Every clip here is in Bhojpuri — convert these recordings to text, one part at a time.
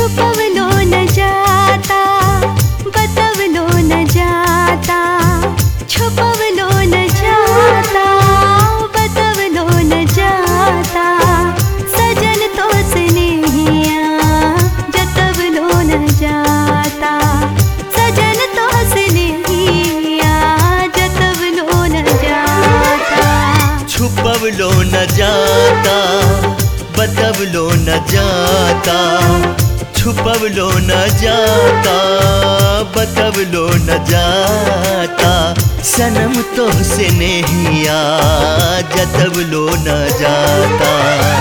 छुपवलो न जाता बतवलो न जाता छुपवलो न जाता बतवलो न जाता सजन तो स्नेहिया जतवलो न जाता सजन तो स्नेहिया जतवलो न जाता छुपवलो न जाता बतवलो न जाता छुपवलो न जाता बतवलो न जाता सनम तो से नहिया जतवलो न जाता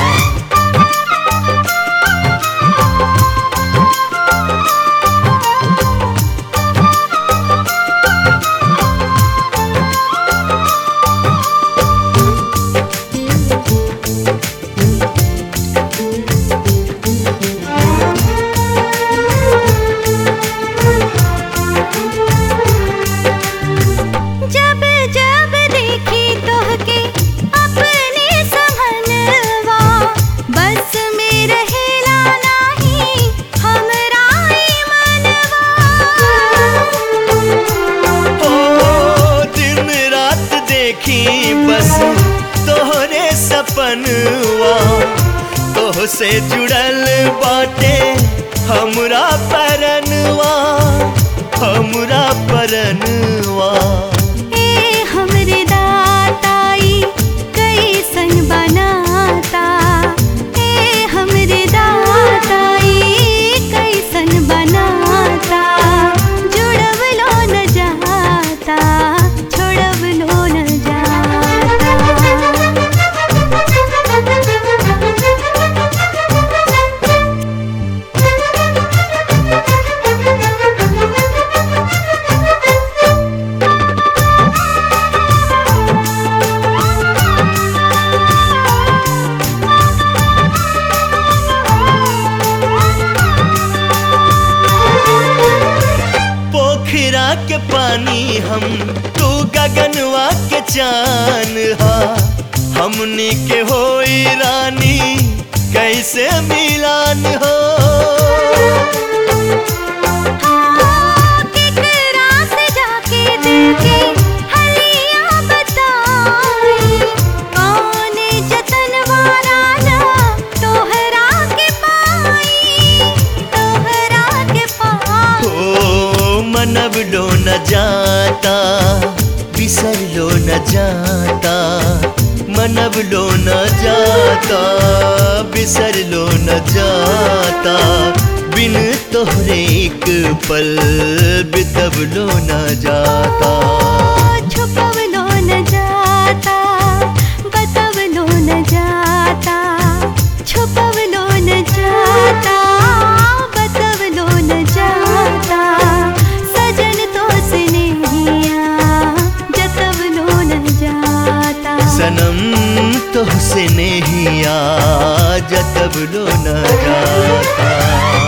जब जब देखी तोहके अपने समनवा बस में रहेला नाही हमरा ई मनवा ओ दिन रात देखी बस तोहरे सपनवा तोह से जुड़ल बाटे हमरा परनवा हमरा परनवा ए हमरे दाताई कैसन बनाता ए हमरे दाताई कैसन बनाता जुड़वलो न जाता छोड़वलो न पोखरा के पानी हम तू गगनवा के चान हा हमनी के होई रानी कैसे मिलान हो केकरा से जाके दिल के हलिया बताई कौने जतन वाला ना तोहरा के पाई तोहरा के पाई ओ मनब लो न जाता बिसर लो न जाता मनब लो न जाता बिसर लो न जाता बिन तोहरे एक पल बितब लो न जाता छुपवलो न जाता बतवलो न जाता छुपवलो न जाता बतवलो न जाता सजन तो स्नेहिया जतवलो न जाता सनम तो से नहिया जतब लो न जाता